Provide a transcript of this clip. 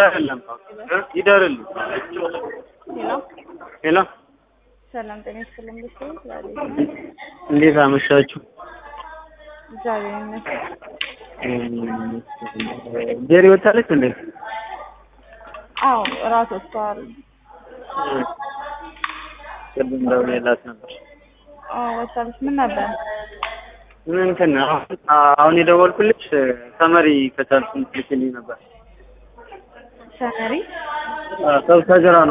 አይደለም ይደርልኝ። ሄሎ ሄሎ ሰላም ጤና ይስጥልኝ። ብቻ ዛሬ እንዴት አመሻችሁ? እግዚአብሔር ይመስገን። ጄሪ ወታለች እንዴ? አዎ እራት ወጥተዋል። ቅድም ደውዬላት ነበር። አዎ ወጥታለች። ምን ነበር? ምን እንትን አሁን አሁን የደወልኩልሽ ሰመሪ ከቻልኩ ልትልኝ ነበር። ሰመሪ ሰብሰጀራ